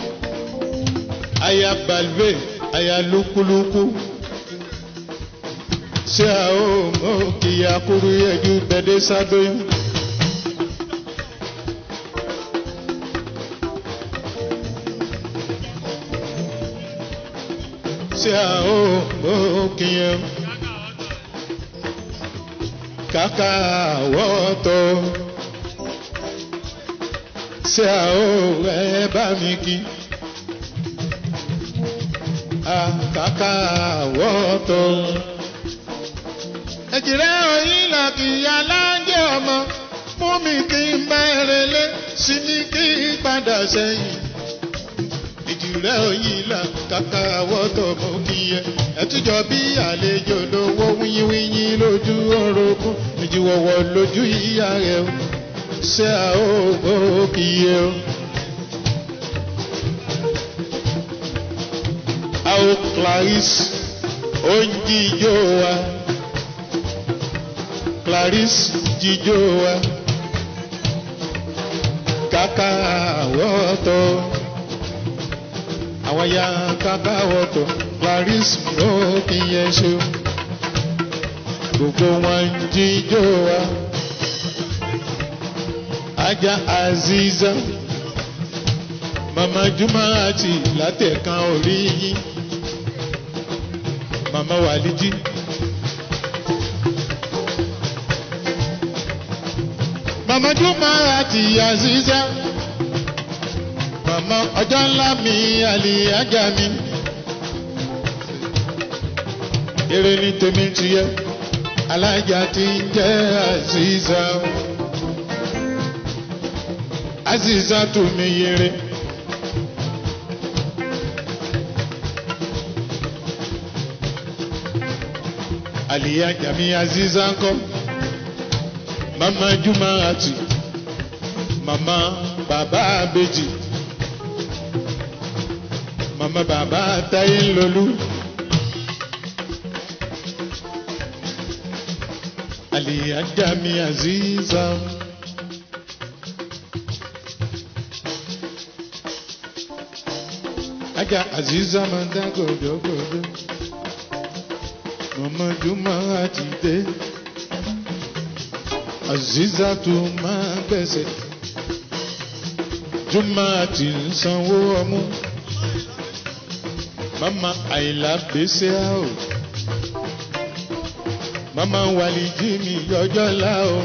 aya balve aya lúkúlúkú ṣé a ó mọ kìyà kúrú ẹjú bẹdẹ sábẹyún. ṣé a ó mọ kìyà kàkà wọ́tọ̀ ṣé a ó ẹ bá mi kí kàkà wọ́tọ̀ ẹ̀jìrẹ́ òyìn là kì í aláǹjẹ́ ọmọ mú mi kí n bá ẹrẹ̀lẹ́ sí ní kí n padà sẹ́yìn. ẹ̀jìrẹ́ òyìn là kàkà wọ́tọ̀ mọ́ kí yẹ ẹ̀tújọ́ bí àlejò lówó wíyíwíyí lójú orogún ìjìwọ̀wọ̀ lójú ìyá rẹ̀ o ṣé a ó mọ́ kí yẹ o. a ó Clarice ó ń jíjó wa. Clarice jíjó wa kàkà wọ́tọ̀ àwọn ya kàkà wọ́tọ̀ Clarice ló kí yẹn ṣe gbogbo wọn jíjó wa ajá Aziza mama Juma àti látẹ̀kan orí yín mama Walidi. Mama Juma àti Aziza. Mama ọjọ́ ńlá mi àlè ajá mi. Èrè ni tèmi ti yẹ, alájà ti ń jẹ́ Aziza. Aziza tù mí yẹrẹ. Àlè ajá mi Aziza ń kọ́ mama juma ati mama baba abeji mama baba taye lolu aliyaja mi aziza aja aziza manda godogodo mama juma ati de aziza tó máa gbẹ̀sẹ̀ jùmọ̀ àti sanwó ọmú mama àyìnlá gbèsè o mama wàlíjì mi yọjọ́ ńlá o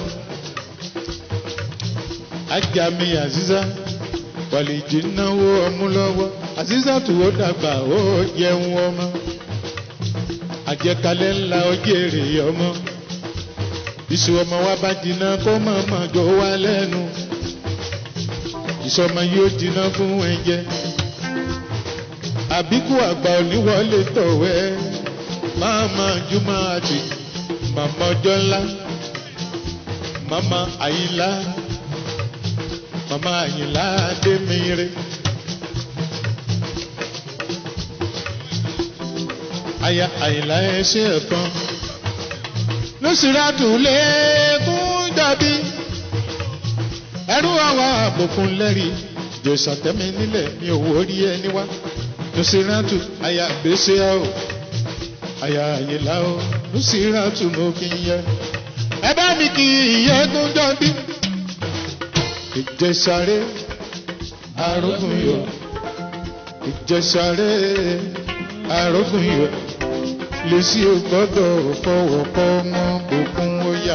ajá mi àzízá wàlíjì náwó ọmú lọ́wọ́ àzízá tó ó dàgbà ó jẹun ọmọ àjẹkalẹ̀ ńlá ó jèrè ọmọ iṣu ọmọ wa bá jiná kó mọ̀mọ́ jọ wá lẹ́nu ìṣọmọ yóò jiná fún ẹ̀jẹ̀ àbíkú àgbà oníwọlé tọ̀wẹ́ máma júmọ́ àti màmá ọjọ́ ńlá màmá àyìnlá màmá àyìnlá adémire. aya àyìnlá ẹṣẹ ẹ̀kan lọ́sìrátù lẹ́ẹ̀kún dàbí ẹrú àwọn àbòkùn lẹ́rìí jòsàn tẹ́mi nílẹ̀ ní owó orí ẹni wá lọ́sìrátù aya gbèsè o aya àyìnlá o lọ́sìrátù mo kì í yẹ ẹ bá mi kì í yẹ́gún dàbí ìjẹsàré arógùn yọ ìjẹsàré arógùn yọ lèsì ò gbọ́dọ̀ fọwọ́ kọ́ mọ́ òkun ó yà.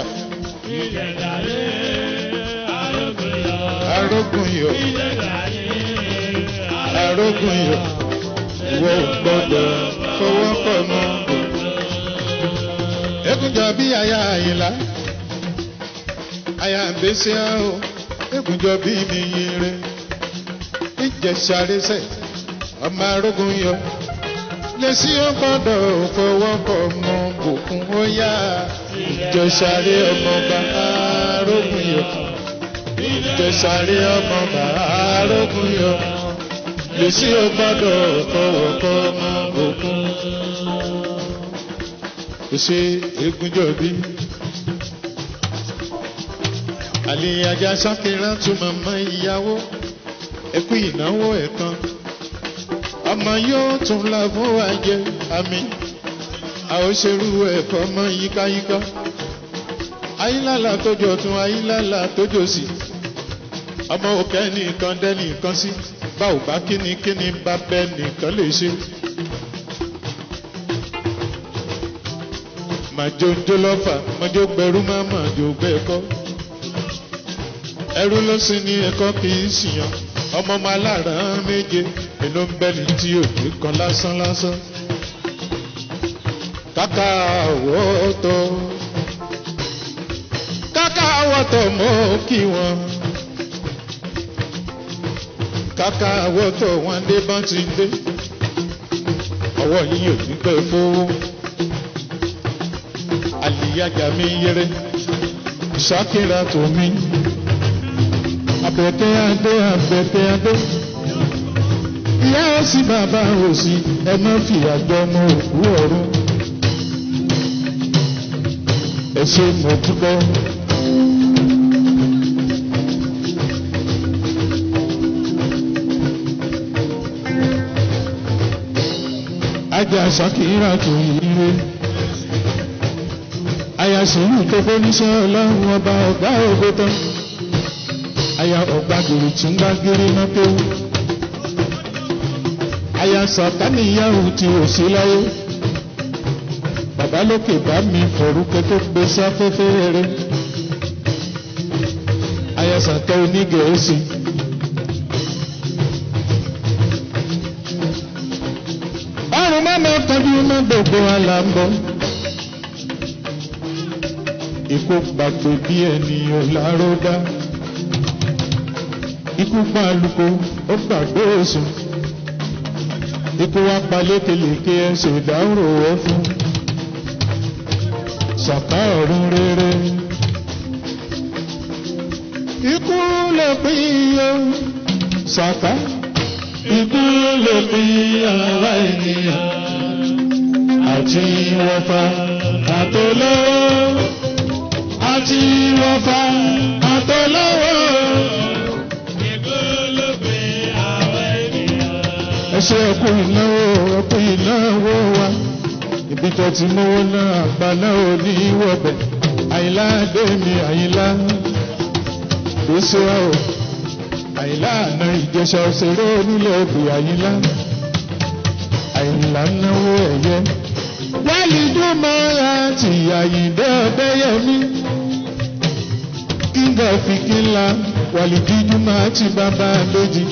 arógùn yọ arógùn yọ ìwọ ò gbọ́dọ̀ fọwọ́ kọ́ mọ́ òkun. ekunjọ bí aya àyìnlá aya àbẹ́sẹ̀ o ekunjọ bí mi yẹrẹ ìjẹsàrẹ sẹ ọmọ arógùn yọ lèsì ó gbọ́dọ̀ fọwọ́kọ̀ mọ òkun ó yá ìjọsàrè ọmọọba arógun yọ ìjọsàrè ọmọọba arógun yọ lèsì ó gbọ́dọ̀ fọwọ́kọ̀ mọ òkun. Ṣé egunjọbí? Àlè ajá sákìrá tún màmá ìyàwó ẹkú ìnáwó ẹ̀kan ọmọ yóò tún la fún wa jẹ àmì àwòṣerú ẹ̀fọ́ mọ́ yíkáyíká ayílàlà tójọ tún ayílàlà tójọ sí ọmọ òkè nìkan dẹ́nì kan sí bá ò bá kíni kíni bá bẹ́ nìkan lè ṣe. màjò jólọ́fà màjò gbẹrú má màjò gbẹ́kọ́ ẹrú ló sì ní ẹ̀kọ́ kì í ṣìyàn ọmọ ọmọ aláràn méje èló ń bẹ́ni tí òde kan lásán lásán. kàkà àwọ̀tọ̀ kàkà àwọ̀tọ̀ mọ́ kí wọn. kàkà àwọ̀tọ̀ wọn dé bá ti dé. ọwọ́ yìí ò ní pẹ́ fowó. àlìyájà mi yẹrẹ ìṣàkírà tó mi abẹ́tẹ́ adé abẹ́tẹ́ adé. Ìyá òsì bàbá òsì ẹ má fìyà jọ ọmọ òkú ọ̀run. Ẹ ṣe mo dúpẹ́. Ajá Ṣakira tó yíre. Àyà sùúrù tó fẹ́ níṣẹ́ ọlọ́run ọba ọ̀gá ògbó tán aya ọ̀gbàgìrì tí ń gbàgìrì náà tó. aya sàtáníyàwó tí ò sí láyé. bàbá lókè bá mi fọ̀rúkẹ́ tó gbé sáfẹ́fẹ́ rẹ̀. aya sàtọ́ onígẹ̀ẹ́sì. ọrùn mọ́mọ́ tọ́jú mọ́ gbogbo àlàmbọ̀. ikú gbàgbé bí ènìyàn láró dá ikú pa àlùkò ó gbàgbé èsùn ikú wa pa lékelèké ẹsẹ̀ ìdáhùrò ẹ fún ṣàkà ọ̀run rere. ikú lè pín o ṣàkà ikú lè pín àwa ènìyàn àti wọ́fà àtọ́lọ́wọ́ àti wọ́fà àtọ́lọ́wọ́. ẹṣẹ ẹkú ìnáwó ẹkú ìnáwó wa ibi tó ti náwó náà àgbà náà ò ní wọbẹ àyìnlá dèmi àyìnlá gbèsè wa o àyìnlá àná ìjẹsà òṣèré onílẹ̀ òbí àyìnlá àìlà náwó ẹ̀yẹ. wálé tó máa ra ti àyíndé ọ̀bẹ́yẹmí. kíngà fi kínla wàlìdíjú máa ti bàbá lójì.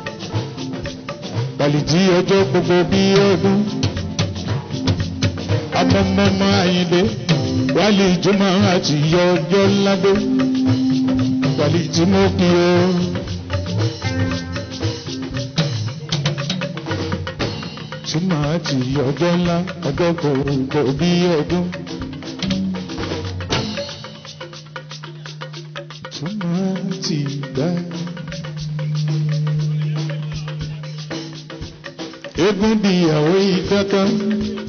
wàlìdí ọjọ́ gbogbo bí ọdún. ọmọọmọ àyíndé wálé ìjọmọ àti yọ ọjọ́ ládé. wàlìdí mo kí o. tí màá ti ọjọ́ ńlá ọjọ́ gbogbo bí ọdún. tí màá ti gbà. eégún bí ìyàwó ìkankan